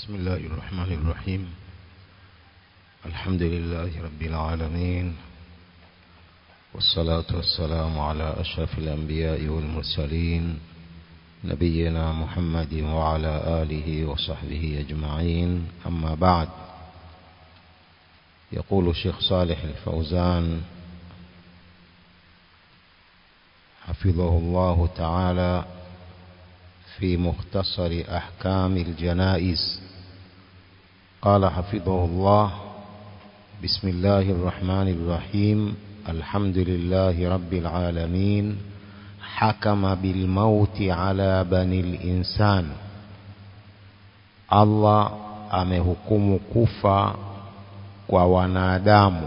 بسم الله الرحمن الرحيم الحمد لله رب العالمين والصلاة والسلام على أشرف الأنبياء والمرسلين نبينا محمد وعلى آله وصحبه أجمعين أما بعد يقول الشيخ صالح الفوزان حفظه الله تعالى في مختصر أحكام الجنائز قال حفظه الله بسم الله الرحمن الرحيم الحمد لله رب العالمين حكم بالموت على بني الإنسان Allah amehukumu kufa kwa wanadamu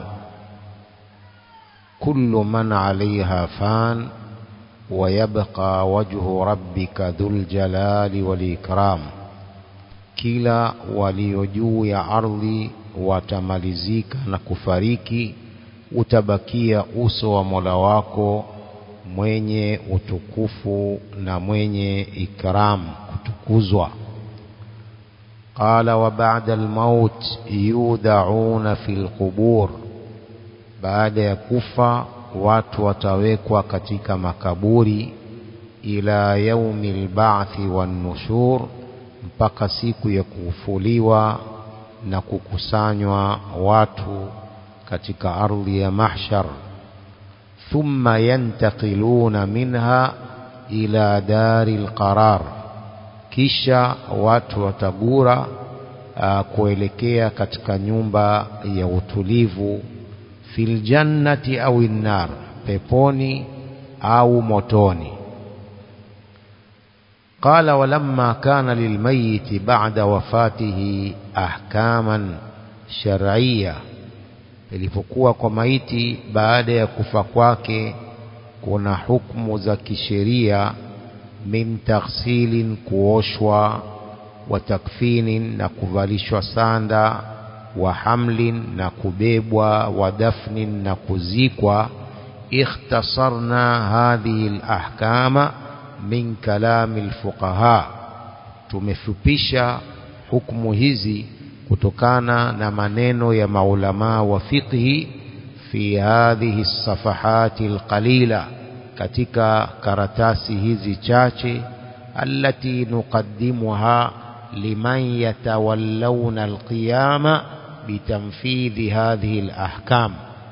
kullu man alaiha fan ويبقى وجه ربك ذو الجلال والإكرام kila walio juu ya ardhi watamalizika na kufariki utabakia uso wa Mola wako mwenye utukufu na mwenye ikram kutukuzwa qala wa ba'da al-maut yud'auna fil qubur baada ya kufa watu watawekwa katika makaburi ila yaumi lba'thi wan-nushur mpaka siku ya kufufuliwa na kukusanywa watu katika ardhi ya mahshar thumma yantaqiluna minha ila dari lqarar kisha watu watagura uh, kuelekea katika nyumba ya utulivu fil jannati au nar peponi au motoni قال ولما كان للميت بعد وفاته احكاما شرعيه ilipokuwa kwa maiti baada ya kufa kwake kuna hukumu za kisheria min taghsilin kuoshwa wa takfinin na kuvalishwa sanda wa hamlin na kubebwa wa dafnin na kuzikwa ikhtasarna hadhihi alahkama min kalami alfuqaha tumefupisha hukumu hizi kutokana na maneno ya maulama wa fiqhi fi hadhihi safahati alqalila katika karatasi hizi chache allati nuqaddimuha liman yatawallawna alqiyama bitamfidhi hadhihi alahkam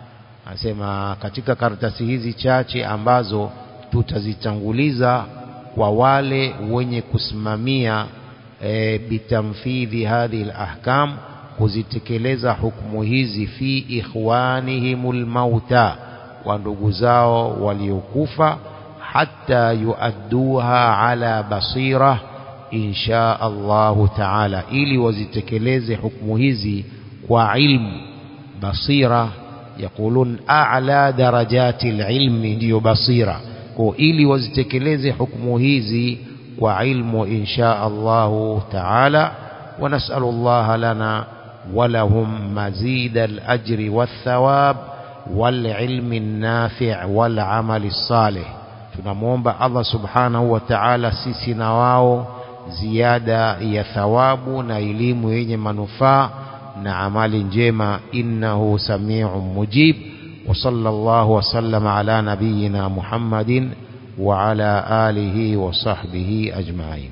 anasema katika karatasi hizi chache ambazo tutazitanguliza kwa wale wenye kusimamia e, bitamfidhi hadhihi alahkam kuzitekeleza hukumu hizi fi ikhwanihimul mauta wa ndugu zao waliokufa hatta yuadduha ala basira insha Allahu taala ili wazitekeleze hukumu hizi kwa ilmu basira yakulun a'la darajati alilmi ndiyo basira kwa ili wazitekeleze hukumu hizi kwa ilmu insha Allahu taala wa nas'alu Allah lana wa lahum mazid al-ajri wath-thawab wal-ilmi an-nafi' wal-amali salih tunamwomba Allah subhanahu wa ta'ala sisi na wao ziada ya thawabu na elimu yenye manufaa na amali njema innahu samiu mujib wa sallallahu wa sallama ala nabiyyina Muhammadin wa ala alihi wa sahbihi ajma'in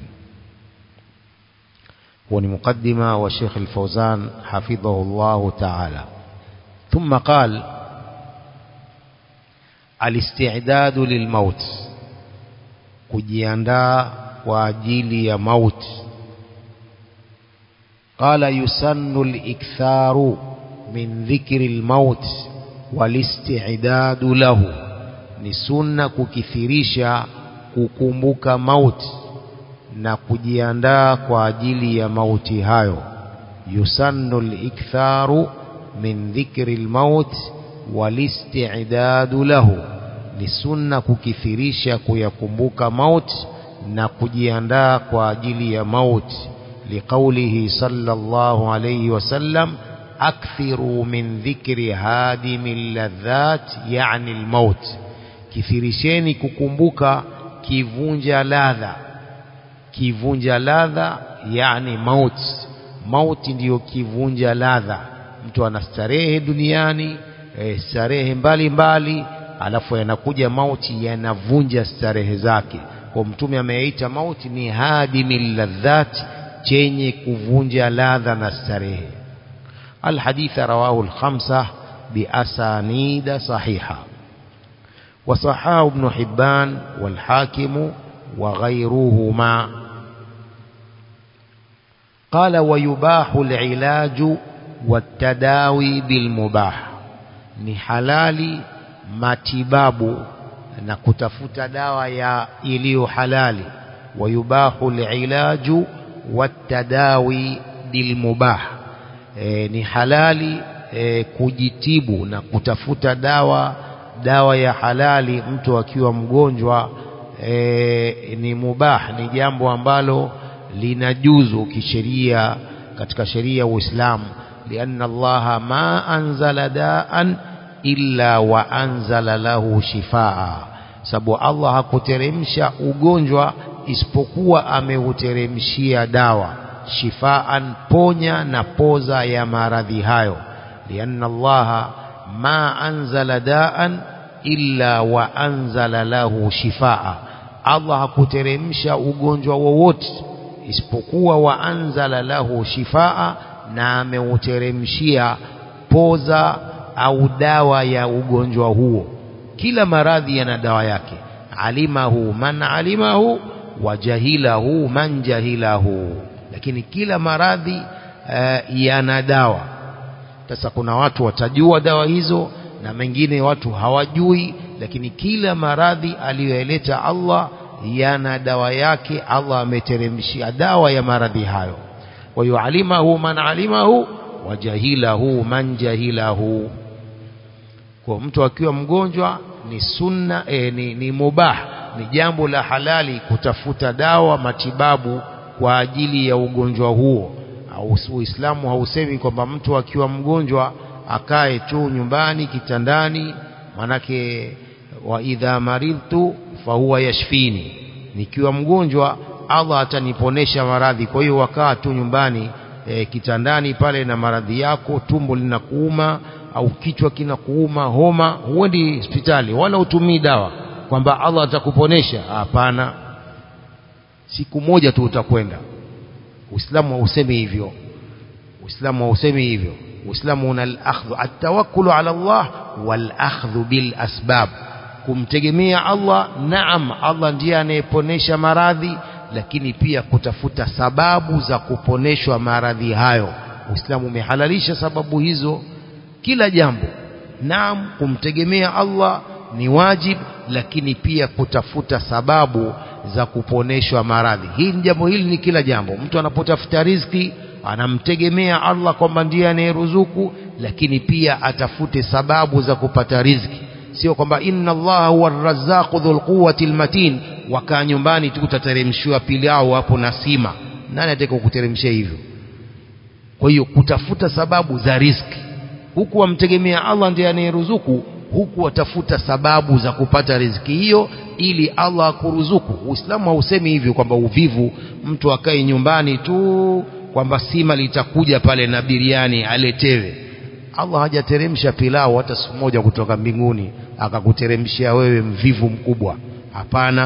هو مقدمة وشيخ الفوزان حفظه الله تعالى ثم قال الاستعداد للموت kujiandaa kwa ajili ya mauti قال يسن الإكثار من ذكر الموت والاستعداد له ni sunna kukithirisha kukumbuka mauti na kujiandaa kwa ajili ya mauti hayo yusannu al-iktharu min dhikri al-maut wal-isti'dadu lahu ni sunna kukithirisha kuyakumbuka mauti na kujiandaa kwa ajili ya mauti لقوله صلى الله عليه وسلم أكثروا من ذكر هادم اللذات يعني الموت كثيرشeni kukumbuka kivunja ladha kivunja ladha yani maut mauti ndiyo kivunja ladha mtu ana starehe duniani e, starehe mbalimbali alafu yanakuja mauti yanavunja starehe zake kwa mtume ameita mauti ni hadimil ladhat chenye kuvunja ladha na starehe الحديث رواه الخمسة بأسانيد صحيحة وصحاه ابن حبان والحاكم وغيرهما قال ويباح العلاج والتداوي بالمباح ni halali matibabu na kutafuta dawa ya iliyo halali wayubahu alilaju watadawi bilmubah e, ni halali e, kujitibu na kutafuta dawa dawa ya halali mtu akiwa mgonjwa e, ni mubah ni jambo ambalo linajuzu kisheria katika sheria ya Uislamu lianna Allah ma anzala daan illa wa anzala lahu shifaa sababu Allah hakuteremsha ugonjwa isipokuwa ameuteremshia dawa shifaan ponya na poza ya maradhi hayo lianna Allah ma anzala daan illa wa anzala lahu shifaa Allah hakuteremsha ugonjwa wowote isipokuwa wa anzala lahu shifaa na ameuteremshia poza au dawa ya ugonjwa huo kila maradhi yana dawa yake alimahu man alimahu wa jahilahu man jahilahu lakini kila maradhi uh, yana dawa sasa kuna watu watajua dawa hizo na mengine watu hawajui lakini kila maradhi aliyoeleta Allah yana dawa yake Allah ameteremshia dawa ya maradhi hayo wa yualimahu man alimahu wa jahilahu man jahilahu kwa mtu akiwa mgonjwa ni sunna e, ni, ni mubah ni jambo la halali kutafuta dawa matibabu kwa ajili ya ugonjwa huo au Uislamu hausemi kwamba mtu akiwa mgonjwa akae tu nyumbani kitandani manake wa idha maridtu fahuwa yashfini nikiwa mgonjwa Allah ataniponesha maradhi kwa hiyo wakaa tu nyumbani e, kitandani pale na maradhi yako tumbo linakuuma au kichwa kinakuuma homa huendi hospitali wala utumii dawa kwamba Allah atakuponesha hapana siku moja tu utakwenda Uislamu hausemi hivyo Uislamu hausemi hivyo Uislamu una al-akhdhu at-tawakkulu ala Allah wal-akhdhu bil asbab kumtegemea Allah naam Allah ndiye anayeponesha maradhi lakini pia kutafuta sababu za kuponeshwa maradhi hayo Uislamu umehalalisha sababu hizo kila jambo naam kumtegemea Allah ni wajib lakini pia kutafuta sababu za kuponeshwa maradhi hii ni jambo hili ni kila jambo mtu anapotafuta riziki anamtegemea Allah kwamba ndiye anayeruzuku lakini pia atafute sababu za kupata riziki sio kwamba inna Allah huwa arrazzaqu dhul quwwati almatin wakaa nyumbani tu utateremshiwa pilau hapo na sima nani ataka kuteremshia hivyo kwa hiyo kutafuta sababu za riziki huku wamtegemea Allah ndiye anayeruzuku huku watafuta sababu za kupata riziki hiyo ili Allah akuruzuku Uislamu hausemi hivyo kwamba uvivu mtu akae nyumbani tu kwamba sima litakuja pale na biriani aletewe Allah hajateremsha pilau hata siku moja kutoka mbinguni akakuteremshia wewe mvivu mkubwa hapana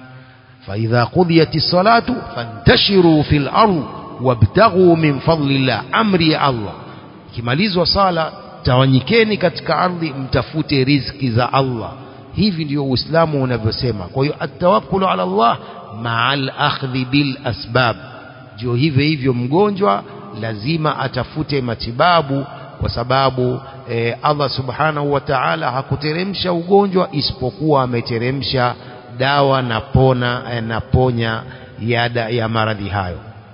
فإذا قضيت الصلاة فانتشروا في الأرض وابتغوا من فضل الله أمري الله kimalizwa sala tawanyikeni katika ardhi mtafute riziki za Allah hivi ndio Uislamu unavyosema kwa hiyo atawakkulu ala Allah ma'al akhdhi bil asbab ndio hivyo hivyo mgonjwa lazima atafute matibabu kwa sababu e, Allah subhanahu wa ta'ala hakuteremsha ugonjwa isipokuwa ameteremsha dawa na pona e, na ponya ya, ya maradhi hayo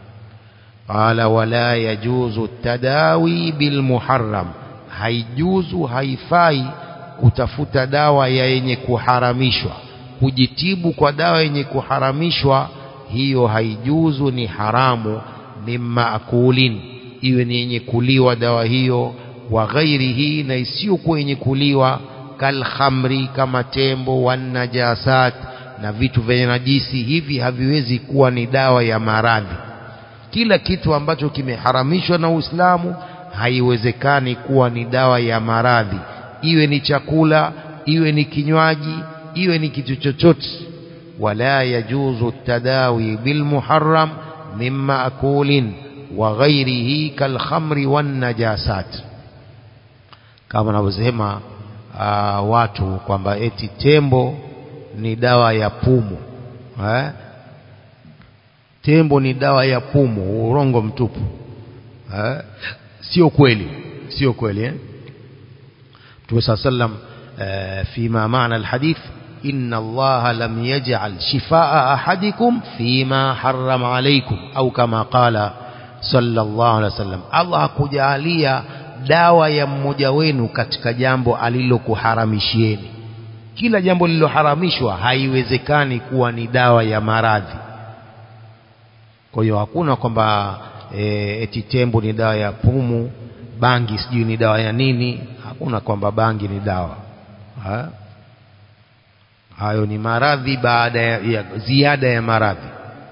qala wala yajuzu tadawi bil muharram haijuzu haifai kutafuta dawa ya yenye kuharamishwa kujitibu kwa dawa yenye kuharamishwa hiyo haijuzu ni haramu mimma akulin iwe ni yenye kuliwa dawa hiyo wa ghairihi na isiyokuwa yenye kuliwa kal khamri kama tembo wan najasat na vitu vyenye najisi hivi haviwezi kuwa ni dawa ya maradhi kila kitu ambacho kimeharamishwa na Uislamu haiwezekani kuwa ni dawa ya maradhi iwe ni chakula iwe ni kinywaji iwe ni kitu chochote wala yajuzu tadawi bilmuharram min maakulin wa ghairihi kalkhamri wan najasat kama wanavyosema uh, watu kwamba eti tembo ni dawa ya pumu eh? tembo ni dawa ya pumu urongo mtupu eh? sio kweli sio kweli eh? Mtume صلى الله عليه وسلم فيما معنى الحديث إن الله لم يجعل شفاء أحدكم فيما حرم عليكم أو كما قال صلى الله عليه وسلم الله hakujalia dawa ya mmoja wenu katika jambo alilokuharamishieni kila jambo lililoharamishwa haiwezekani kuwa ni dawa ya maradhi kwa hiyo hakuna kwamba e, eti tembo ni dawa ya pumu bangi sijui ni dawa ya nini hakuna kwamba bangi ni dawa ha? hayo ni maradhi baada ya, ya ziada ya maradhi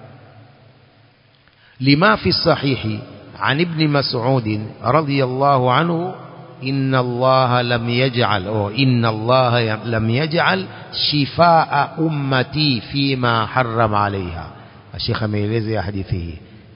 lima fi sahihi عن ابن مسعود رضي الله عنه إن الله لم يجعل أو إن الله لم يجعل شفاء أمتي فيما حرم عليها الشيخ ميلزي حديثه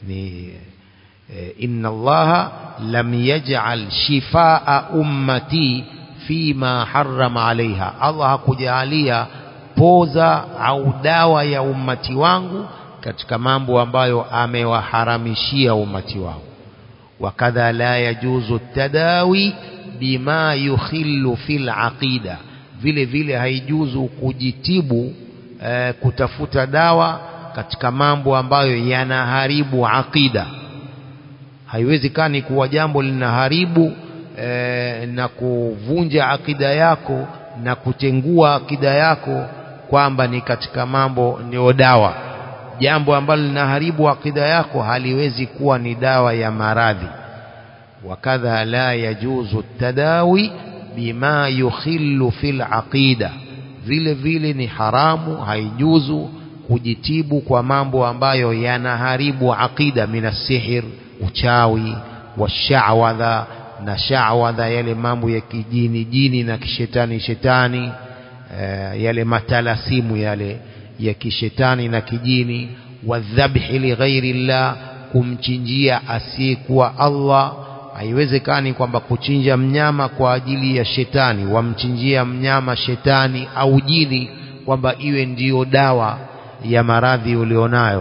إن الله لم يجعل شفاء أمتي فيما حرم عليها الله kujalia poza au dawa ya ummati wangu katika mambo ambayo amewaharamishia ummati wangu wakadha la yajuzu tadawi bima yukhillu fil aqida vile vile haijuzu kujitibu eh, kutafuta dawa katika mambo ambayo yanaharibu aqida haiwezekani kuwa jambo linaharibu eh, na kuvunja akida yako na kutengua akida yako kwamba ni katika mambo ni dawa jambo ambalo linaharibu akida yako haliwezi kuwa ni dawa ya maradhi wakadha la yajuzu tadawi bima yukhillu fil aqida vile vile ni haramu haijuzu kujitibu kwa mambo ambayo yanaharibu aqida minasihir uchawi washawadha na shawadha yale mambo ya kijini jini na kishetani shetani e, yale matalasimu yale ya kishetani na kijini wadhabhi lighairi llah kumchinjia asiyekuwa Allah haiwezekani kwamba kuchinja mnyama kwa ajili ya shetani wamchinjia mnyama shetani au jini kwamba iwe ndiyo dawa ya maradhi ulionayo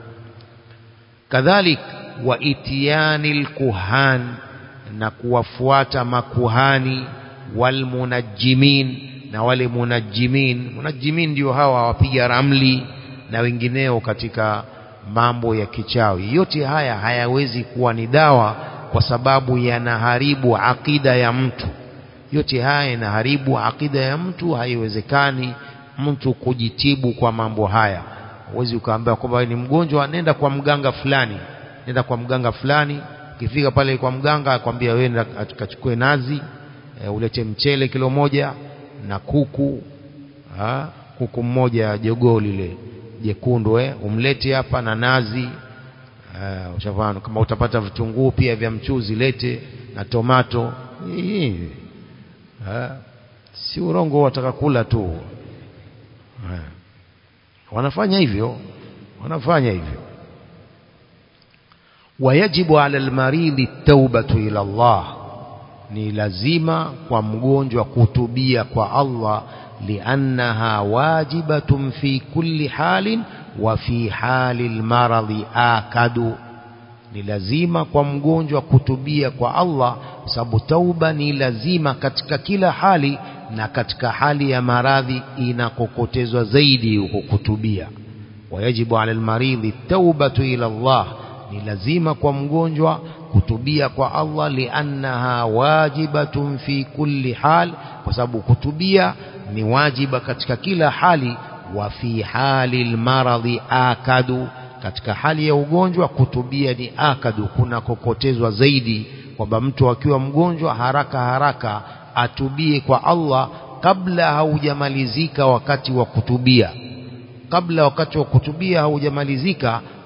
kadhalik wa itiyani lkuhan na kuwafuata makuhani walmunajjimin na wale munajjimin munajjimin ndio hawa wapiga ramli na wengineo katika mambo ya kichawi yote haya hayawezi kuwa ni dawa kwa sababu yanaharibu akida ya mtu yote haya yanaharibu akida ya mtu haiwezekani mtu kujitibu kwa mambo haya huwezi ukaambia kwamba ni mgonjwa nenda kwa mganga fulani nenda kwa mganga fulani ukifika pale kwa mganga akwambia wewe nenda akachukue nazi e, ulete mchele kilo moja na kuku ha? kuku mmoja jogoo lile jekundu eh, umlete hapa na nazi uh, ushafahamu kama utapata vitunguu pia vya mchuzi lete na tomato hii uh, si urongo wataka kula tu uh, wanafanya hivyo wanafanya hivyo wayajibu ala almaridi taubatu ila Allah ni lazima kwa mgonjwa kutubia kwa Allah liannaha wajibatun fi kulli halin wa fi hali almaradhi akadu ni lazima kwa mgonjwa kutubia kwa Allah sababu tauba ni lazima katika kila hali na katika hali ya maradhi inakokotezwa zaidi huko kutubia wayajibu ala almaridhi taubatu ila Allah ni lazima kwa mgonjwa kutubia kwa Allah liannaha wajibatun fi kulli hal kwa sababu kutubia ni wajiba katika kila hali wa fi hali almaradhi akadu katika hali ya ugonjwa kutubia ni akadu kuna kokotezwa zaidi kwamba mtu akiwa mgonjwa haraka haraka atubie kwa Allah kabla haujamalizika wakati wa kutubia kabla wakati wa kutubia haujamalizika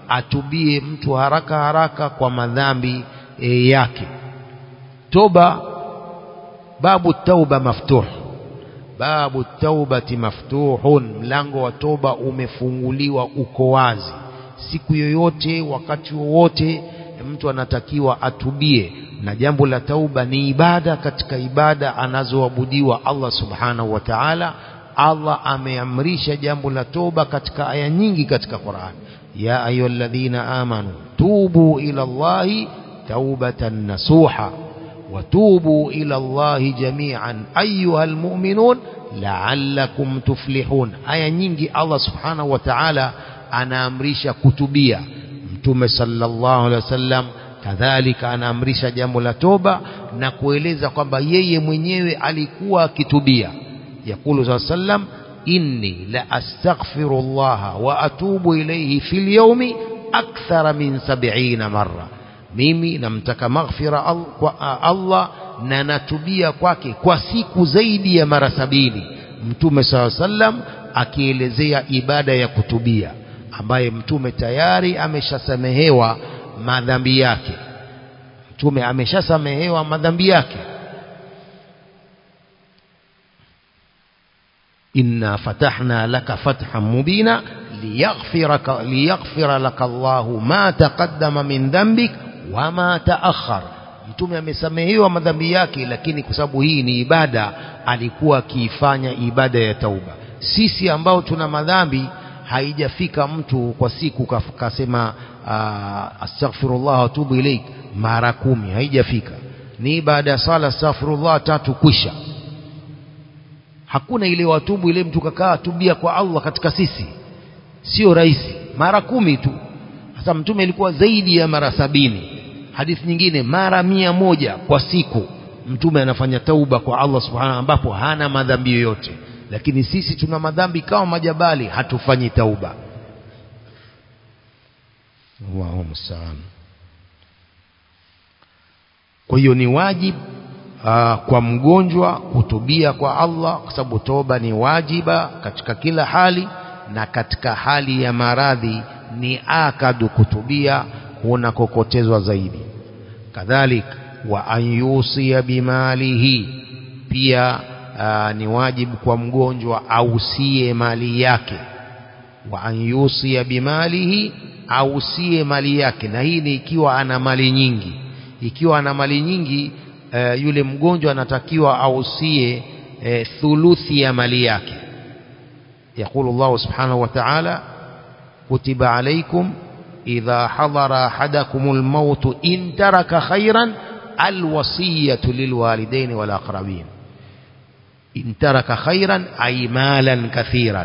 atubie mtu haraka haraka kwa madhambi e, yake toba babu tauba maftuh babu taubati maftuhun mlango wa toba umefunguliwa uko wazi siku yoyote wakati wowote mtu anatakiwa atubie na jambo la tauba ni ibada katika ibada anazoabudiwa Allah subhanahu wa ta'ala Allah ameamrisha jambo la toba katika aya nyingi katika Qur'an ya ayyuhalladhina amanu tubu ila Allahi taubatan nasuha وتوبوا إلى الله جميعا أيها المؤمنون لعلكم تفلحون آية nyingi Allah subhanahu wa ta'ala anaamrisha kutubia mtume sallallahu alaihi wasallam kadhalika anaamrisha jambo la toba na kueleza kwamba yeye mwenyewe alikuwa akitubia yakulu saa sallam inni la astaghfirullah wa atubu ilayhi fil yawmi akthara min 70 marra mimi namtaka maghfira al, kwa Allah na natubia kwake kwa siku zaidi ya mara sabini mtume saa sallam akielezea ibada ya kutubia ambaye mtume tayari ameshasamehewa madhambi yake mtume ameshasamehewa madhambi yake inna fatahna laka fathan mubina liyaghfiraka liyaghfira laka Allahu ma taqaddama min dhanbik wama taakhar mtume amesamehewa madhambi yake lakini kwa sababu hii ni ibada alikuwa akiifanya ibada ya tauba sisi ambao tuna madhambi haijafika mtu kwa siku kasema astaghfirullah atubu ilaik mara kumi haijafika ni baada ya sala astaghfirullah tatu kwisha hakuna ile watubu ile mtu kakaa tubia kwa Allah katika sisi sio rahisi mara kumi tu sasa mtume ilikuwa zaidi ya mara sabini hadithi nyingine mara mia moja kwa siku mtume anafanya tauba kwa Allah subhanahu ambapo hana madhambi yoyote lakini sisi tuna madhambi kama majabali hatufanyi tauba Allahu musta'an kwa hiyo ni wajibu uh, kwa mgonjwa kutubia kwa Allah kwa sababu toba ni wajiba katika kila hali na katika hali ya maradhi ni akadu kutubia kunakokotezwa zaidi kadhalik wa an yusia bimalihi pia aa, ni wajibu kwa mgonjwa ausie mali yake wa an yusia bimalihi ausie mali yake na hii ni ikiwa ana mali nyingi ikiwa ana mali nyingi e, yule mgonjwa anatakiwa ausie e, thuluthi ya mali yake يقول الله سبحانه وتعالى كتب عليكم إذا حضر أحدكم الموت إن ترك خيرا الوصية للوالدين والأقربين إن ترك خيرا أي مالا كثيرا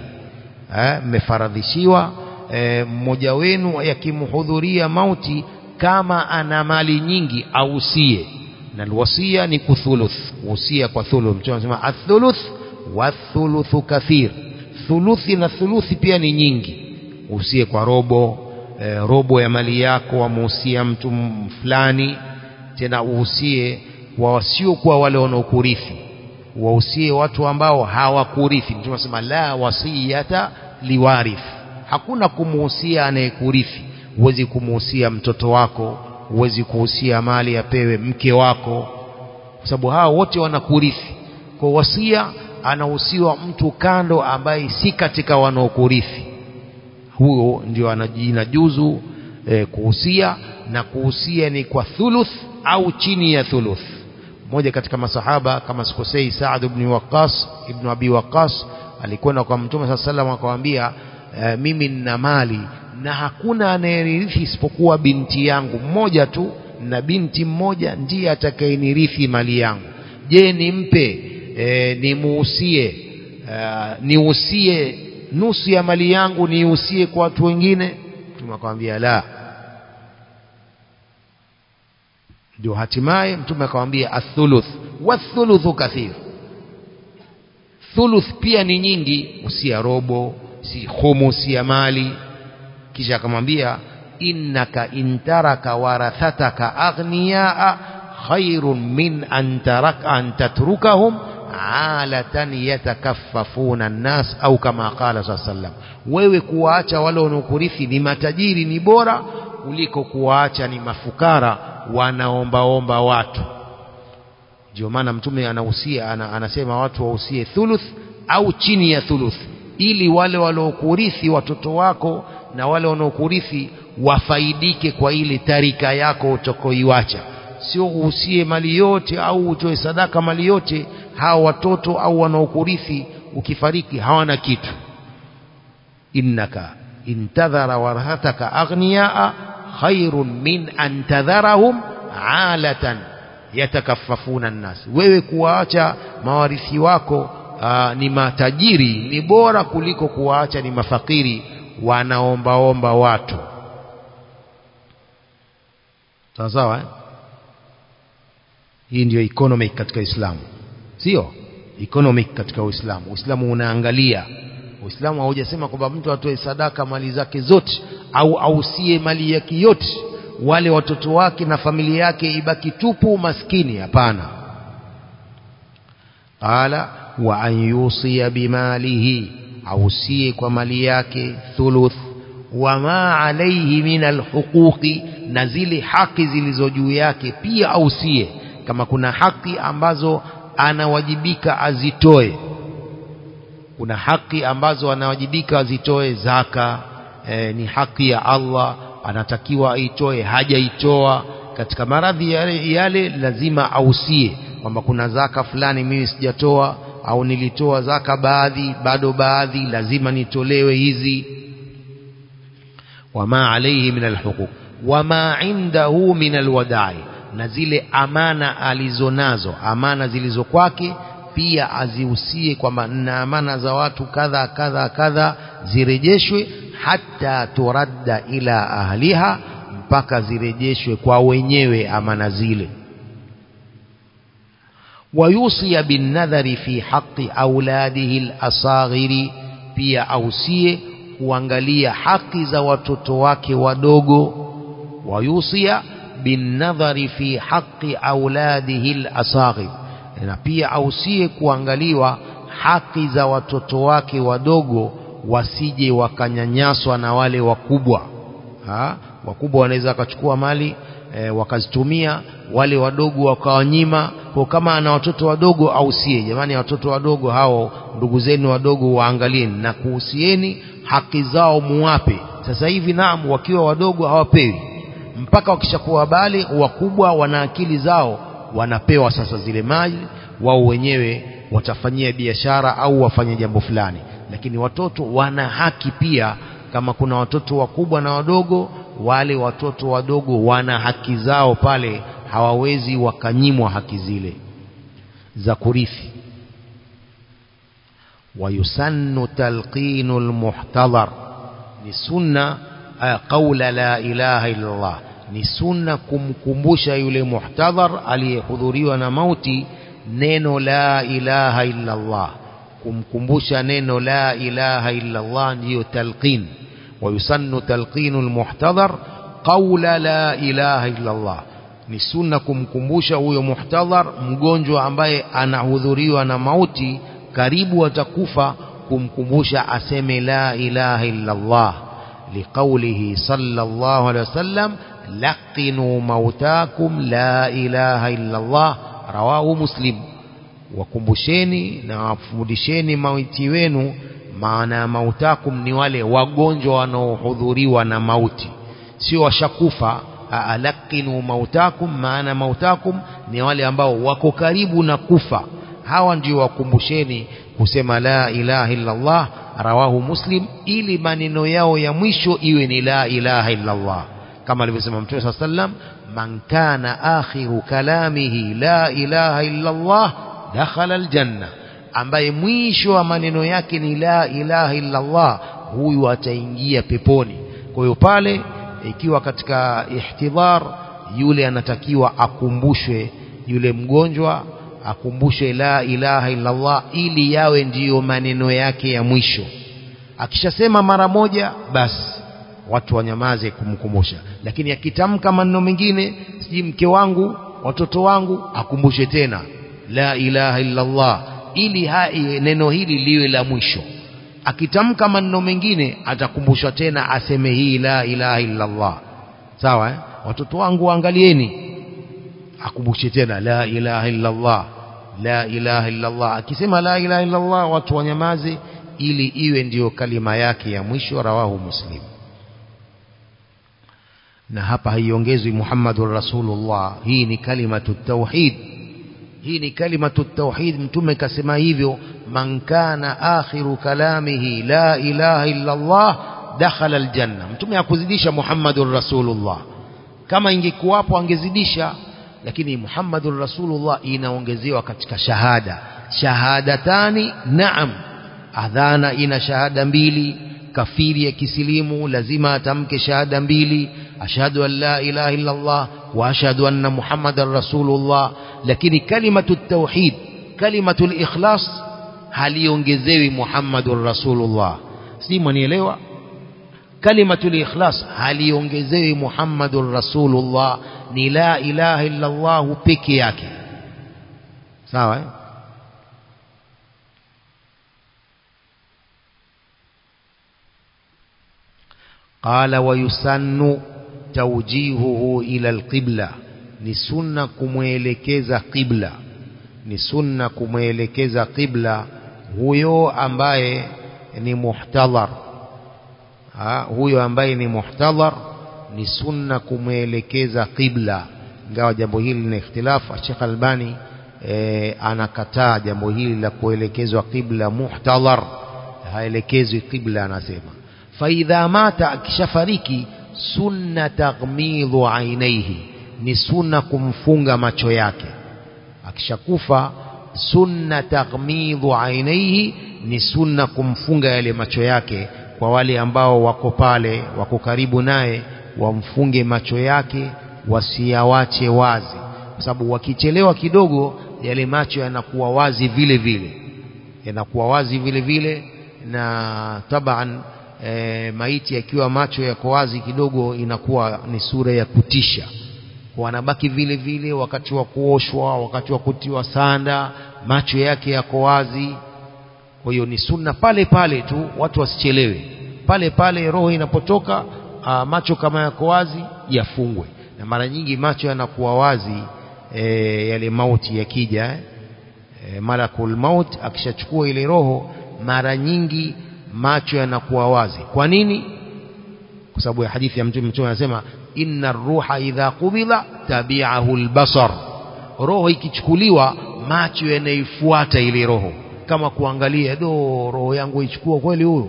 مفردشيوا mmoja wenu yakimhudhuria mauti kama ana mali nyingi ausie na alwasia ni kuthuluth usia kwa thuluth mtume anasema athuluth wathuluthu kathir thuluthi na thuluthi pia ni nyingi usie kwa robo e, robo ya mali yako wamuhusia mtu fulani tena uhusie kwa wasiokuwa wale wanaokurithi wahusie watu ambao hawakurithi mtume anasema la wasiyata liwarith hakuna kumuhusia anayekurithi huwezi kumuhusia mtoto wako huwezi kuhusia mali apewe mke wako kwa sababu hao wote wanakurithi kwa wasia anahusiwa mtu kando ambaye si katika wanaokurithi huyo ndio anajinajuzu e, kuhusia na kuhusia ni kwa thuluth au chini ya thuluth mmoja katika masahaba kama sikosei Saad ibn Waqqas ibn Abi Waqqas alikwenda kwa Mtume صلى الله عليه akamwambia e, mimi nina mali na hakuna anayerithi isipokuwa binti yangu mmoja tu na binti mmoja ndiye atakayenirithi mali yangu je nimpe e, nimuhusie e, nihusie nusu ya mali yangu nihusie kwa watu wengine mtume akamwambia la ndio hatimaye mtume akamwambia athuluth wathuluthu kathir thuluth pia ni nyingi usia robo si khumusi ya mali kisha akamwambia innaka intaraka warathataka aghniyaa khairun min an taraka an tatrukahum alatan yatakaffafuna nnas au kama qala saa sallam wewe kuwaacha wale wanaokurithi ni matajiri ni bora kuliko kuwaacha ni mafukara wanaombaomba watu ndio maana mtume anahusia ana, anasema watu wahusie thuluth au chini ya thuluth ili wale waliokurithi watoto wako na wale wanaokurithi wafaidike kwa ile tarika yako utakoiwacha sio uhusie mali yote au utoe sadaka mali yote hawa watoto au wanaokurithi ukifariki hawana kitu innaka intadhara warhataka aghniyaa khairun min an tadharahum alatan yatakaffafuna nnas wewe kuwaacha mawarithi wako aa, ni matajiri ni bora kuliko kuwaacha ni mafakiri wanaombaomba watu sawa sawa eh? hii ndiyo economic katika Uislamu sio economic katika Uislamu Uislamu unaangalia Uislamu haujasema kwamba mtu atoe sadaka mali zake zote au ausie mali yake yote wale watoto wake na familia yake ibaki tupu maskini hapana qala wa an yusiya bimalihi ausie kwa mali yake thuluth wama alaihi min alhuquqi na zile haki zilizo juu yake pia ausie kama kuna haki ambazo anawajibika azitoe kuna haki ambazo anawajibika azitoe zaka e, ni haki ya Allah anatakiwa aitoe hajaitoa katika maradhi yale, yale lazima ausie kwamba kuna zaka fulani mimi sijatoa au nilitoa zaka baadhi bado baadhi lazima nitolewe hizi wama alayhi min alhuquq wama indahu min alwadai na zile amana alizonazo amana zilizo kwake pia azihusie kwamba na amana za watu kadha kadha kadha zirejeshwe hata turadda ila ahliha mpaka zirejeshwe kwa wenyewe amana zile wayusia binnadhari fi haqi auladihi alasaghiri pia ausie kuangalia haki za watoto wake wadogo wayusia binnadhari fi haqi auladihi alasaghir na pia ausie kuangaliwa haki za watoto wake wadogo wasije wakanyanyaswa na wale wakubwa ha? wakubwa wanaweza wakachukua mali e, wakazitumia wale wadogo wakawanyima kwa kama ana watoto wadogo ausie jamani watoto wadogo hao ndugu zenu wadogo waangalieni na kuhusieni haki zao muwape sasa hivi naam wakiwa wadogo hawapewi mpaka wakishakuwa bale wakubwa wana akili zao wanapewa sasa zile mali wao wenyewe watafanyia biashara au wafanye jambo fulani lakini watoto wana haki pia kama kuna watoto wakubwa na wadogo wale watoto wadogo wana haki zao pale hawawezi wakanyimwa haki zile za kurithi ويسن تلقين المحتضر ni sunna qaula la ilaha illa Allah ni sunna kumkumbusha yule muhtadhar aliyehudhuriwa na mauti neno la ilaha illa Allah kumkumbusha neno la ilaha illa Allah ndiyo talqin ويسن تلقين المحتضر قول لا إله إلا الله ni sunna kumkumbusha huyo muhtadhar mgonjwa ambaye anahudhuriwa na mauti karibu atakufa kumkumbusha aseme la ilaha illa Allah liqaulihi sallallahu alaihi wasallam laqinu mautakum la ilaha illa Allah rawahu muslim wakumbusheni na wafundisheni mauti wenu maana ya mautakum ni wale wagonjwa wanaohudhuriwa na mauti sio washakufa alaqinu mautakum maana mautakum ni wale ambao wako karibu na kufa hawa ndio wakumbusheni kusema la ilaha illa Allah rawahu muslim ili maneno yao ya mwisho iwe ni la ilaha illa Allah kama alivyosema mtume saa sallam man kana akhiru kalamihi la ilaha illa Allah dakhala aljanna ambaye mwisho wa maneno yake ni la ilaha illa Allah huyu ataingia peponi kwa hiyo pale ikiwa katika ihtidhar yule anatakiwa akumbushwe yule mgonjwa akumbushwe la ilaha illa Allah ili yawe ndiyo maneno yake ya mwisho akishasema mara moja basi watu wanyamaze kumkumbusha lakini akitamka maneno mengine siji mke wangu watoto wangu akumbushe tena la ilaha illa Allah ili hai, neno hili liwe la mwisho akitamka maneno mengine atakumbushwa tena aseme hii la ilaha illa Allah sawa eh? watoto wangu waangalieni akumbushe tena la ilaha illa Allah la ilaha illa Allah akisema la ilaha illa Allah watu wanyamaze ili iwe ndiyo kalima yake ya mwisho rawahu muslim na hapa haiongezwi Muhammadur Rasulullah hii ni kalimatu tauhid hii ni kalimatu tauhid mtume kasema hivyo man kana akhiru kalamihi la ilaha illa Allah dakhala aljanna mtume hakuzidisha Muhammadur Rasulullah kama ingekuwapo angezidisha lakini Muhammadur Rasulullah inaongezewa katika shahada shahadatani naam adhana ina shahada mbili kafiri ya kisilimu lazima atamke shahada mbili ashhadu an la ilaha illa Allah wa ashhadu anna Muhammadar Rasulullah lakini kalimatu tauhid kalimatu ikhlas haliongezewi Muhammadur Rasulullah si mwanielewa kalimatu ikhlas haliongezewi Muhammadur Rasulullah ni la ilaha illa Allah peke yake sawa eh? قال ويسن توجيهه إلى القبلة ni sunna kumwelekeza qibla ni sunna kumwelekeza qibla huyo ambaye ni muhtadhar ha, huyo ambaye ni muhtadhar ni sunna kumwelekeza qibla ingawa jambo hili lina ikhtilafu Sheikh Albani e, anakataa jambo hili la kuelekezwa qibla muhtadhar haelekezwi qibla anasema faidha mata akishafariki sunna taghmidhu ainaihi ni sunna kumfunga macho yake akishakufa sunna taghmidhu ainaihi ni sunna kumfunga yale macho yake kwa wale ambao wako pale wako karibu naye wamfunge macho yake wasiyawache wazi kwa sababu wakichelewa kidogo yale macho yanakuwa wazi vile vile yanakuwa wazi vile vile na taban e, maiti akiwa macho yako wazi kidogo inakuwa ni sura ya kutisha wanabaki vile vile wakati wa kuoshwa wakati wa kutiwa sanda macho yake yako wazi kwa hiyo ni sunna pale pale tu watu wasichelewe pale pale roho inapotoka a, macho kama yako wazi yafungwe na mara nyingi macho yanakuwa wazi e, yale mauti yakija eh? e, malakul maut akishachukua ile roho mara nyingi macho yanakuwa wazi kwa nini kwa sababu ya hadithi ya mtume mtume anasema inna ruha idha qubila tabi'ahu albasar roho ikichukuliwa macho yanaifuata ile roho kama kuangalia do roho yangu ichukua kweli huyo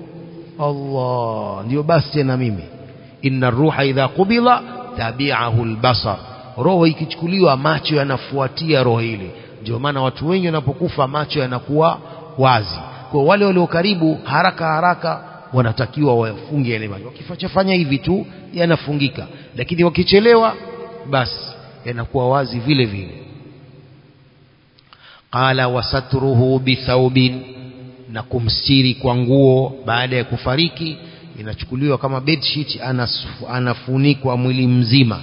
Allah ndio basi tena mimi inna ruha idha qubila tabi'ahu albasar roho ikichukuliwa macho yanafuatia roho ile ndio maana watu wengi wanapokufa macho yanakuwa wazi kwa wale walio karibu haraka haraka wanatakiwa wafunge yale macho wakifanya hivi tu yanafungika lakini wakichelewa basi yanakuwa wazi vile vile qala wasatruhu bithaubin na kumstiri kwa nguo baada ya kufariki inachukuliwa kama bedsheet anafunikwa mwili mzima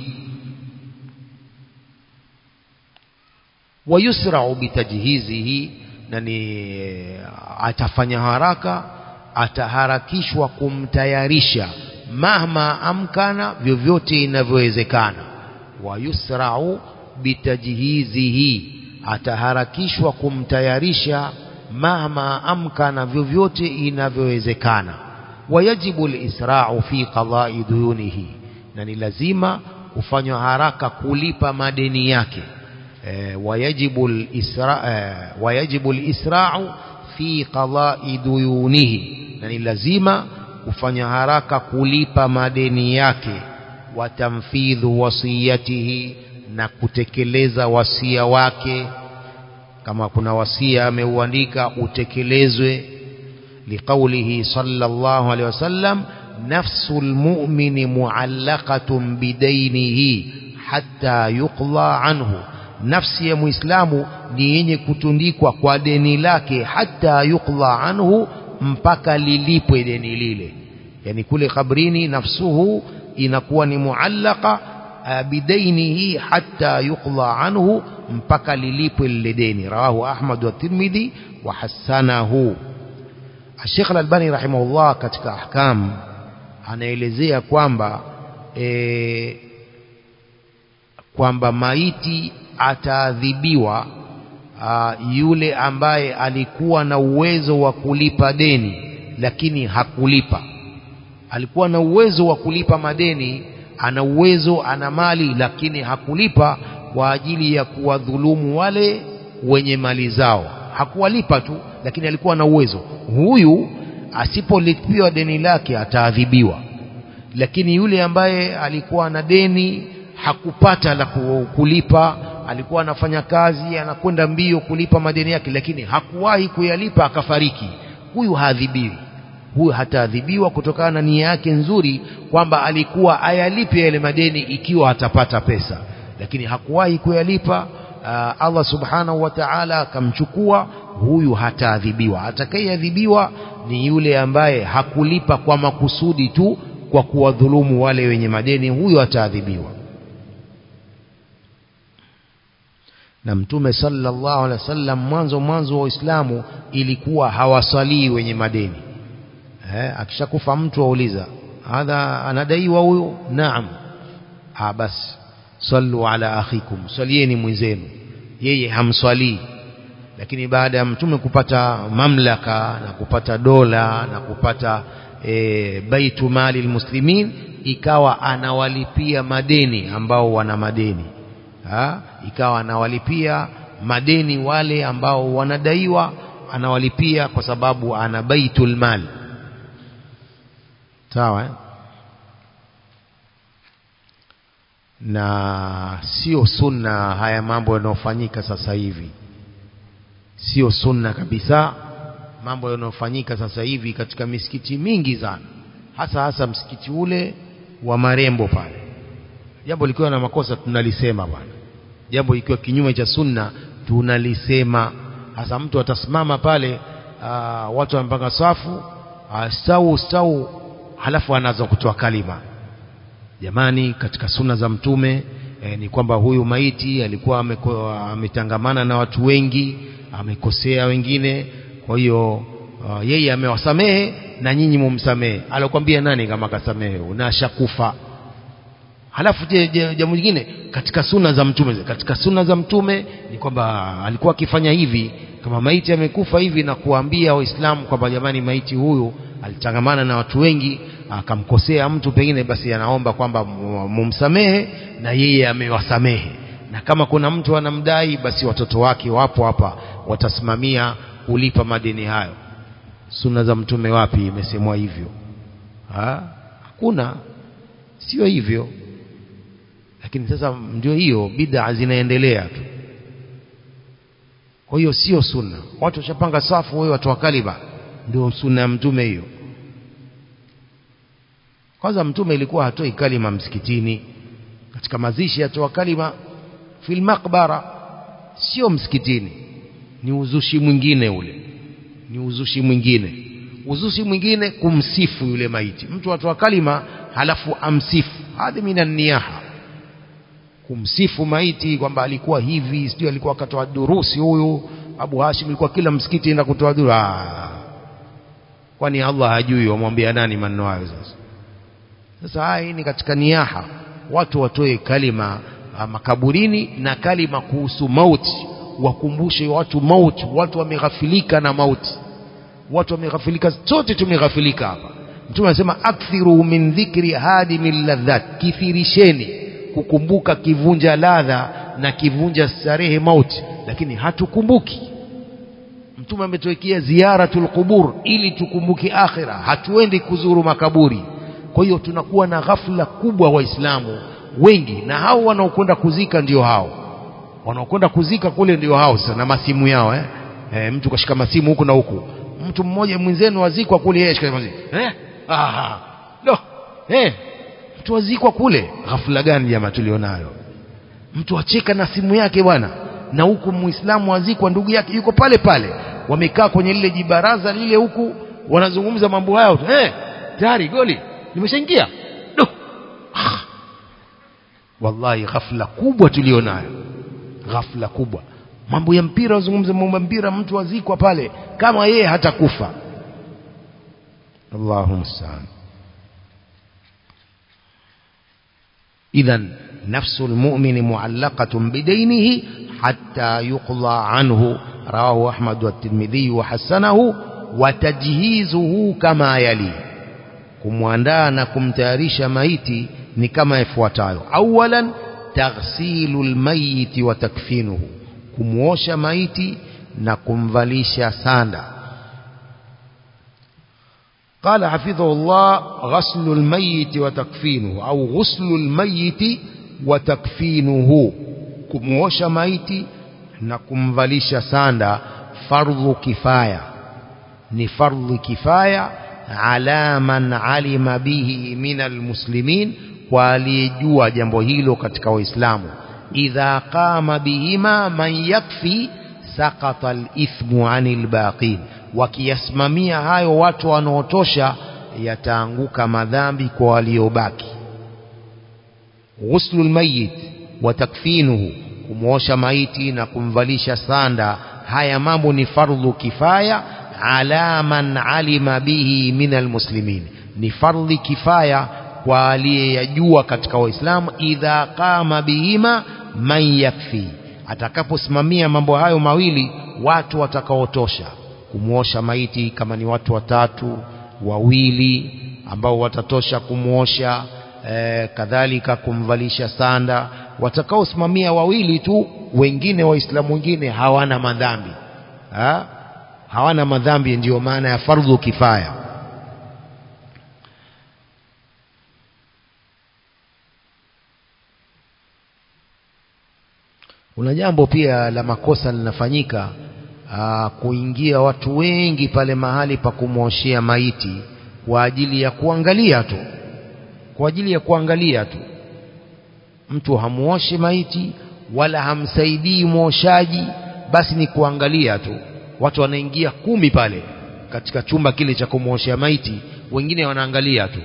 wayusra'u bitajhizihi na ni atafanya haraka ataharakishwa kumtayarisha mahma amkana vyovyote inavyowezekana wayusra'u bitajhizihi ataharakishwa kumtayarisha mahma amkana vyovyote inavyowezekana wayajibu alisra'u fi qada'i duyunihi na ni lazima kufanywa haraka kulipa madeni yake e, wayajibu alisra e, wayajibu alisra'u fi qada'i duyunihi na ni lazima kufanya haraka kulipa madeni yake watamfidhu wasiyatihi na kutekeleza wasia wake kama kuna wasia ameuandika utekelezwe liqaulihi sallallahu alaihi wasallam nafsul mu'mini mu'allaqatun bidainihi hatta yuqla anhu nafsi ya muislamu ni yenye kutundikwa kwa deni lake hata yuqla anhu mpaka lilipwe deni lile yani kule kabrini nafsuhu inakuwa ni muallaka bidainihi hatta yuqla anhu mpaka lilipwe lile deni rawahu ahmad wa tirmidhi wa hasanahu Sheikh Al-Albani rahimahullah katika ahkam anaelezea kwamba e, kwamba maiti ataadhibiwa yule ambaye alikuwa na uwezo wa kulipa deni lakini hakulipa alikuwa na uwezo wa kulipa madeni ana uwezo ana mali lakini hakulipa kwa ajili ya kuwadhulumu wale wenye mali zao hakuwalipa tu lakini alikuwa na uwezo huyu asipolipiwa deni lake ataadhibiwa lakini yule ambaye alikuwa na deni hakupata la kulipa alikuwa anafanya kazi anakwenda mbio kulipa madeni yake lakini hakuwahi kuyalipa akafariki huyu haadhibiwi huyu hataadhibiwa kutokana na nia yake nzuri kwamba alikuwa ayalipe yale madeni ikiwa atapata pesa lakini hakuwahi kuyalipa uh, Allah subhanahu wa ta'ala akamchukua huyu hataadhibiwa atakayeadhibiwa ni yule ambaye hakulipa kwa makusudi tu kwa kuwadhulumu wale wenye madeni huyo ataadhibiwa na mtume sallallahu alaihi wasallam mwanzo mwanzo wa Uislamu ilikuwa hawasalii wenye madeni eh, akishakufa mtu auliza hadha anadaiwa huyu naam ah basi sallu ala akhikum swalieni mwenzenu yeye hamswalii lakini baada ya mtume kupata mamlaka na kupata dola na kupata e, baitu mali almuslimin ikawa anawalipia madeni ambao wana madeni ha? ikawa anawalipia madeni wale ambao wanadaiwa anawalipia kwa sababu ana baitul mal sawa eh? na sio sunna haya mambo yanayofanyika sasa hivi sio sunna kabisa mambo yanayofanyika sasa hivi katika misikiti mingi sana hasa hasa msikiti ule wa marembo pale jambo likiwa na makosa tunalisema bwana jambo ikiwa kinyume cha sunna tunalisema hasa mtu atasimama pale aa, watu wamepanga safu stau stau halafu anaanza kutoa kalima jamani katika sunna za mtume e, ni kwamba huyu maiti alikuwa ametangamana na watu wengi amekosea wengine kwa hiyo uh, yeye amewasamehe na nyinyi mumsamehe alokwambia nani kama kasamehe unashakufa halafu jambo lingine katika sunna za mtume katika sunna za mtume ni kwamba alikuwa akifanya hivi kama maiti amekufa hivi na kuambia waislamu kwamba jamani maiti huyu alitangamana na watu wengi akamkosea mtu pengine basi anaomba kwamba mumsamehe na yeye amewasamehe na kama kuna mtu anamdai basi watoto wake wapo hapa watasimamia kulipa madeni hayo sunna za mtume wapi imesemwa hivyo ha? hakuna sio hivyo lakini sasa ndio hiyo bid'a zinaendelea tu kwa hiyo sio sunna watu washapanga safu wewe watu wa kaliba ndio sunna ya mtume hiyo kwanza mtume ilikuwa hatoi kalima msikitini katika mazishi atoa kalima fil maqbara sio msikitini ni uzushi mwingine ule ni uzushi mwingine uzushi mwingine kumsifu yule maiti mtu atoa kalima halafu amsifu hadhi minan niyaha kumsifu maiti kwamba alikuwa hivi sio alikuwa akatoa durusi huyu Abu Hashim alikuwa kila msikiti enda kutoa duru kwani Allah hajui wamwambia nani maneno hayo sasa sasa haya ni katika niyaha watu watoe kalima makaburini na kalima kuhusu mauti wakumbushe watu mauti watu wameghafilika na mauti watu wameghafilika sote tumeghafilika hapa mtume anasema akthiru min dhikri hadimil ladhat kithirisheni kukumbuka kivunja ladha na kivunja starehe mauti lakini hatukumbuki mtume ametuwekea ziyaratul qubur ili tukumbuke akhira hatuendi kuzuru makaburi kwa hiyo tunakuwa na ghafla kubwa waislamu wengi na hao wanaokwenda kuzika ndio hao wanaokwenda kuzika kule ndio hao sasa na masimu yao eh? E, mtu kashika masimu huku na huku mtu mmoja mwenzenu wazikwa kule yeye shika masimu eh ah no eh mtu wazikwa kule ghafla gani jamaa tulionayo mtu acheka na simu yake bwana na huku muislamu wazikwa ndugu yake yuko pale pale wamekaa kwenye lile jibaraza lile huku wanazungumza mambo hayo eh tayari goli limeshaingia no. wallahi ghafla kubwa tulionayo ghafla kubwa mambo ya mpira wazungumza mambo ya mpira mtu azikwa pale kama yeye hatakufa Allahu musta'an إذا نفس المؤمن معلقة بدينه حتى يقضى عنه رواه أحمد والترمذي وحسنه وتجهيزه كما يلي kumwandaa na kumtayarisha maiti ni kama ifuatayo awalan taghsilu lmayiti wa takfinuhu kumwosha maiti na kumvalisha sanda قال حفظه الله غسل الميت وتكفينه أو غسل الميت وتكفينه كموش ميت نكمفلش ساندا فرض كفاية نفرض كفاية على من علم به من المسلمين waliyejua jambo hilo katika waislamu idha qama bihima man yakfi sakata alithmu anil baqin wakiyasimamia hayo watu wanaotosha yataanguka madhambi kwa waliobaki ghuslu lmayit wa takfinuhu kumwosha maiti na kumvalisha sanda haya mambo ni fardhu kifaya ala man alima bihi min almuslimin ni fardhi kifaya kwa aliyeyajua katika waislamu idha qama bihima man yakfi atakaposimamia mambo hayo mawili watu watakaotosha kumwosha maiti kama ni watu watatu wawili ambao watatosha kumwosha e, kadhalika kumvalisha sanda watakaosimamia wawili tu wengine waislamu wengine hawana madhambi ha? hawana madhambi ndiyo maana ya fardhu kifaya kuna jambo pia la makosa linafanyika aa, kuingia watu wengi pale mahali pa kumwoshea maiti kwa ajili ya kuangalia tu kwa ajili ya kuangalia tu mtu hamuoshi maiti wala hamsaidii mwoshaji basi ni kuangalia tu watu wanaingia kumi pale katika chumba kile cha kumwoshea maiti wengine wanaangalia tu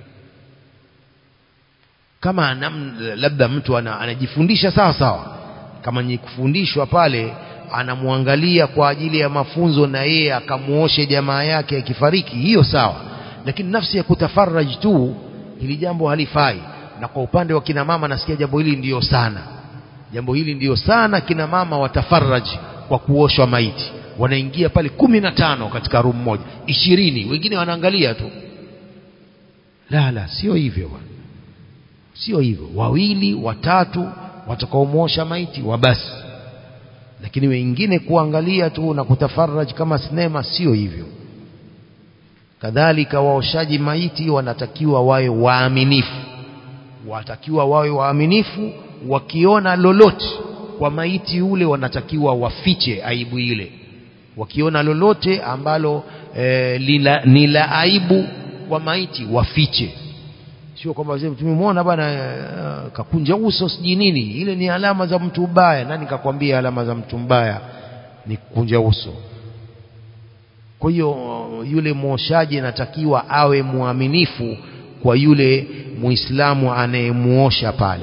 kama nam, labda mtu ana, anajifundisha sawa sawa kama ni kufundishwa pale anamwangalia kwa ajili ya mafunzo na yeye akamuoshe jamaa yake akifariki hiyo sawa lakini nafsi ya kutafaraj tu hili jambo halifai na kwa upande wa kina mama nasikia jambo hili ndiyo sana jambo hili ndiyo sana kina mama watafaraj kwa kuoshwa maiti wanaingia pale kumi na tano katika room moja ishirini wengine wanaangalia tu la la sio hivyo bwana sio hivyo wawili watatu watakaomwosha maiti wa basi lakini wengine kuangalia tu na kutafaraj kama sinema sio hivyo kadhalika waoshaji maiti wanatakiwa wawe waaminifu watakiwa wawe waaminifu wakiona lolote kwa maiti ule wanatakiwa wafiche aibu ile wakiona lolote ambalo e, lila, ni la aibu kwa maiti wafiche sio kwamba tumemwona bwana uh, kakunja uso sijui nini ile ni alama za mtu mbaya nani kakwambia alama za mtu mbaya ni kukunja uso kwa hiyo yule mwoshaji anatakiwa awe mwaminifu kwa yule muislamu anayemuosha pale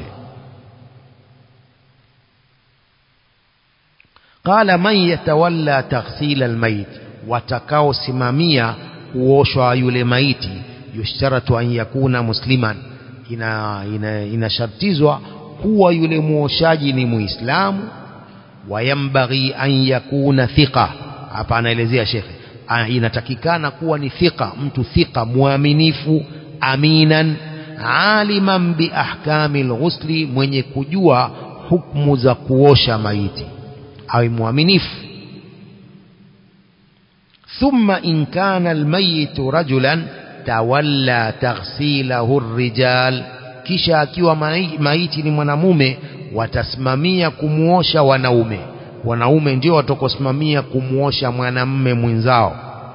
qala man yatawalla taghsil almayit watakaosimamia kuoshwa yule maiti yushtaratu an yakuna musliman ina inashartizwa ina kuwa yule muoshaji ni muislamu wayambaghi an yakuna thiqa hapa anaelezea shekhe inatakikana kuwa ni thiqa mtu thiqa mwaminifu aminan aliman bi ahkami alghusli mwenye kujua hukumu za kuosha maiti awe mwaminifu thumma in kana almayitu rajulan tawalla taghsilahu rijal kisha akiwa maiti ni mwanamume watasimamia kumuosha wanaume wanaume ndio watakosimamia kumuosha mwanamume mwenzao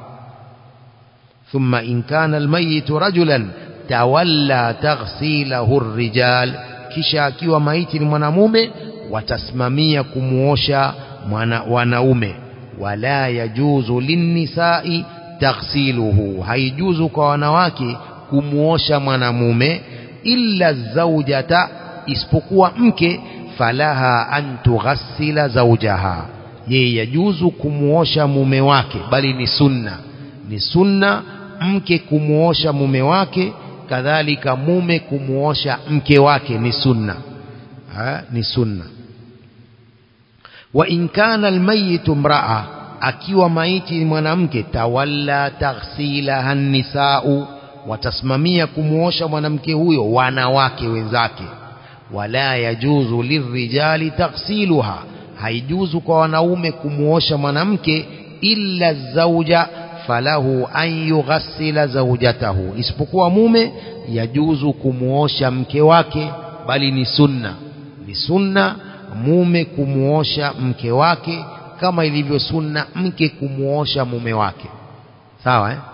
thumma in kana almayitu rajulan tawalla taghsilahu rijal kisha akiwa maiti ni mwanamume watasimamia kumuosha mwana, wanaume wala yajuzu linnisai taghsiluhu haijuzu kwa wanawake kumuosha mwanamume illa zaujata isipokuwa mke falaha an tughassila zawjaha yeye yajuzu kumuosha mume wake bali ni sunna ni sunna mke kumuosha mume wake kadhalika mume kumuosha mke wake ni sunna ha, ni sunna wa in kana almayitu mraa akiwa maiti ni mwanamke tawalla taghsilaha nisau watasimamia kumuosha mwanamke huyo wanawake wenzake wala yajuzu lirijali taghsiluha haijuzu kwa wanaume kumuosha mwanamke illa zauja falahu an yughassila zaujatahu isipokuwa mume yajuzu kumuosha mke wake bali ni sunna ni sunna mume kumuosha mke wake kama ilivyo sunna mke kumuosha mume wake sawa eh?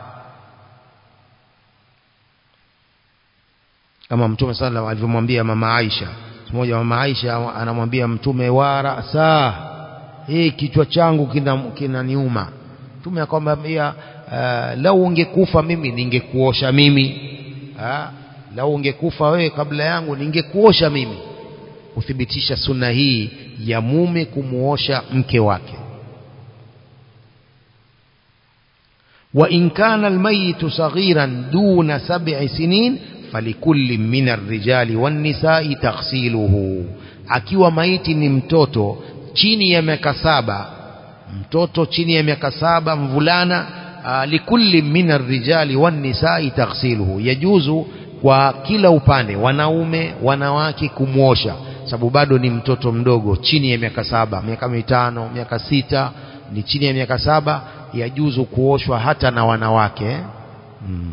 kama mtume sallallahu alivyomwambia mama Aisha mmoja mama Aisha anamwambia mtume wara saa hii kichwa changu kinaniuma kina mtume akamwambia uh, lau ungekufa mimi ningekuosha mimi uh, lau ungekufa wewe kabla yangu ningekuosha mimi kuthibitisha sunna hii ya mume kumuosha mke wake wa in kana almayitu saghiran duna sab'i sinin falikulli min arrijali wannisa'i taghsiluhu akiwa maiti ni mtoto chini ya miaka saba mtoto chini ya miaka saba mvulana likulli min arrijali wannisa'i taghsiluhu yajuzu kwa kila upande wanaume wanawake kumwosha sababu bado ni mtoto mdogo chini ya miaka saba miaka mitano miaka sita ni chini ya miaka saba yajuzu kuoshwa hata na wanawake hmm.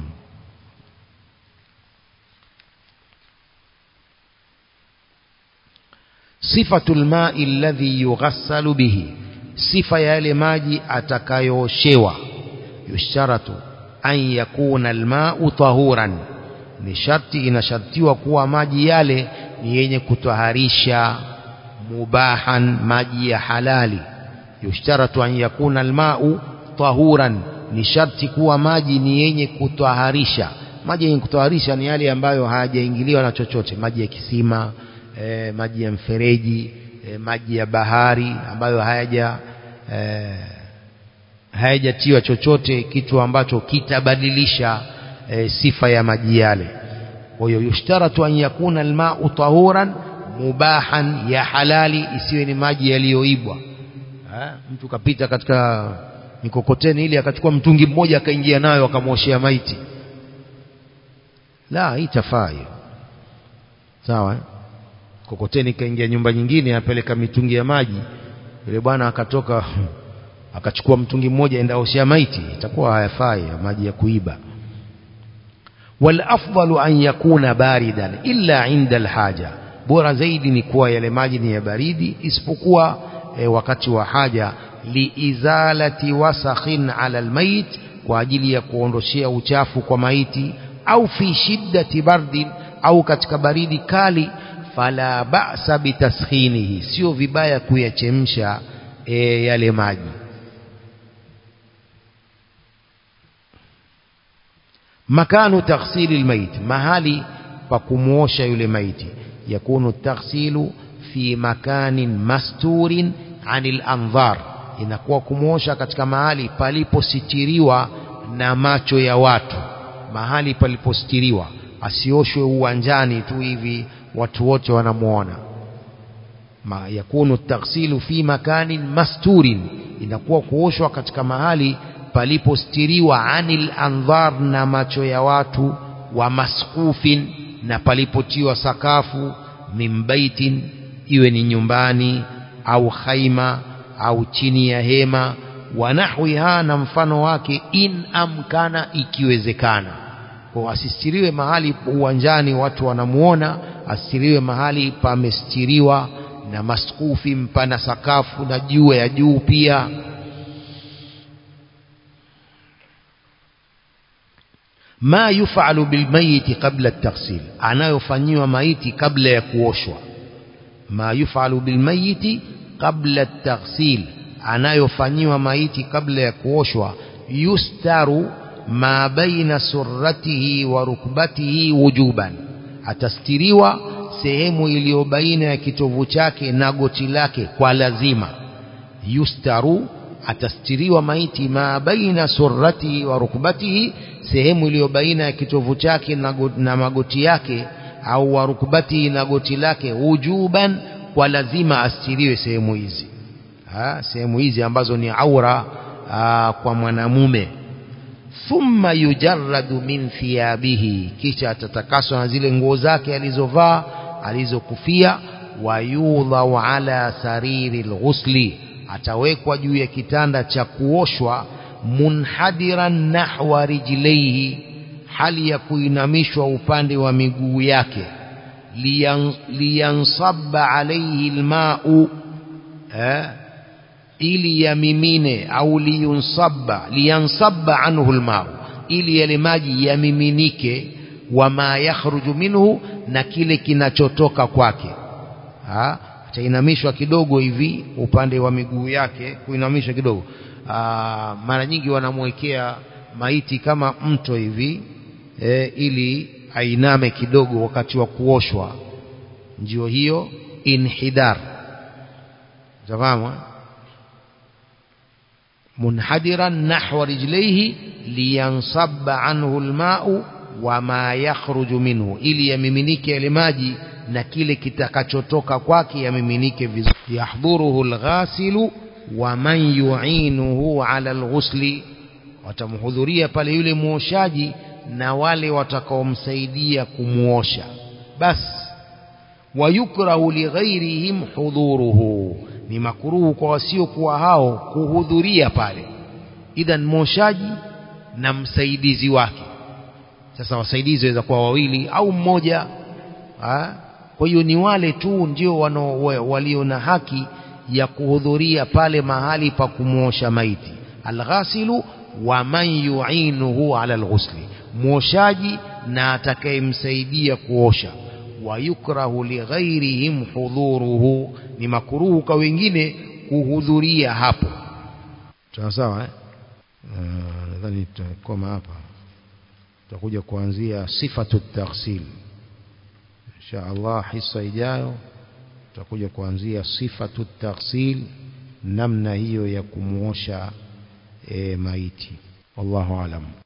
sifatul ma'i alladhi yughassalu bihi sifa ya yale maji atakayooshewa yusharatu an yakuna alma'u tahuran ni sharti inashartiwa kuwa maji yale ni yenye kutwaharisha mubahan maji ya halali yushtaratu an yakuna alma'u tahuran ni sharti kuwa maji ni yenye kutwaharisha maji yenye kutwaharisha ni yale ambayo hayajaingiliwa na chochote maji ya kisima e, maji ya mfereji e, maji ya bahari ambayo hayaja e, hayajatiwa chochote kitu ambacho kitabadilisha e, sifa ya maji yale kwa hiyo yushtaratu an yakuna alma'u tahuran mubahan ya halali isiwe ni maji yaliyoibwa mtu kapita katika mikokoteni ili akachukua mtungi mmoja akaingia nayo akamwoshea maiti la itafaa hiyo sawa eh? kokoteni kaingia nyumba nyingine apeleka mitungi ya maji yule bwana akatoka akachukua mtungi mmoja enda oshea maiti itakuwa hayafai maji ya kuiba والافضل ان يكون باردا الا عند الحاجه bora zaidi ni kuwa yale maji ni ya baridi isipokuwa e, wakati wa haja liizalati wasakhin ala almayit kwa ajili ya kuondoshea uchafu kwa maiti au fi shiddati bardin au katika baridi kali fala ba'sa bitaskhinihi sio vibaya kuyachemsha e, yale maji makanu taghsili almayit mahali pa kumuosha yule maiti yakunu taghsilu fi makanin masturin anil anzar inakuwa kumuosha katika mahali palipositiriwa na macho ya watu mahali palipositiriwa asioshwe uwanjani tu hivi watu wote wanamuona Ma, yakunu taghsilu fi makanin masturin inakuwa kuoshwa katika mahali palipostiriwa anil andhar na macho ya watu wa maskufin na palipotiwa sakafu min baitin iwe ni nyumbani au khaima au chini ya hema wa nahwiha na mfano wake in amkana ikiwezekana kwa asistiriwe mahali uwanjani watu wanamuona asistiriwe mahali pamestiriwa na maskufi mpana sakafu na juu ya juu pia ma yufalu bilmayiti qabla at-taghsil anayofanyiwa maiti kabla ya kuoshwa ma yufalu bilmayiti qabla at-taghsil anayofanyiwa maiti kabla ya kuoshwa yustaru ma baina surratihi wa rukbatihi wujuban atastiriwa sehemu iliyo baina ya kitovu chake na goti lake kwa lazima yustaru atastiriwa maiti ma baina surratihi wa rukbatihi sehemu iliyo baina ya kitovu chake na, go, na magoti yake au wa rukbatihi na goti lake wujuban kwa lazima astiriwe sehemu hizi ha, sehemu hizi ambazo ni aura aa, kwa mwanamume thumma yujarradu min thiyabihi kisha atatakaswa na zile nguo zake alizovaa alizokufia wayudhau ala sariri lghusli atawekwa juu ya kitanda cha kuoshwa munhadiran nahwa rijlaihi hali ya kuinamishwa upande wa miguu yake liyan, liyansabba alaihi lmau eh, ili yamimine au liyunsabba liyansabba anhu lmau ili yale maji yamiminike wama yakhruju minhu na kile kinachotoka kwake atainamishwa kidogo hivi upande wa miguu yake kuinamishwa kidogo Aa, mara nyingi wanamwekea maiti kama mto hivi e, ili ainame kidogo wakati wa kuoshwa ndio hiyo inhidar tafahamu munhadiran nahwa rijlaihi liyansabba anhu almau wama yakhruju minhu ili yamiminike yale maji na kile kitakachotoka kwake yamiminike vizuri yahdhuruhu alghasilu wa man yu'inuhu ala alghusli watamhudhuria pale yule muoshaji na wale watakaomsaidia kumuosha bas wayukrahu lighairihim hudhuruhu ni makuruhu kwa wasiokuwa hao kuhudhuria pale idhan muoshaji na msaidizi wake sasa wasaidizi waweza kuwa wawili au mmoja ha? kwa hiyo ni wale tu ndio walio na haki ya kuhudhuria pale mahali pa kumwosha maiti alghasilu wa man yu'inuhu ala alghusli mwoshaji na atakayemsaidia kuosha wayukrahu lighairihim hudhuruhu ni makuruhu kwa wengine kuhudhuria hapo sawa sawa eh? uh, nadhani tutakoma hapa tutakuja kuanzia sifatu taghsil insha Allah hisa ijayo tutakuja kuanzia sifatu taghsil namna hiyo ya kumuosha e, maiti wallahu alam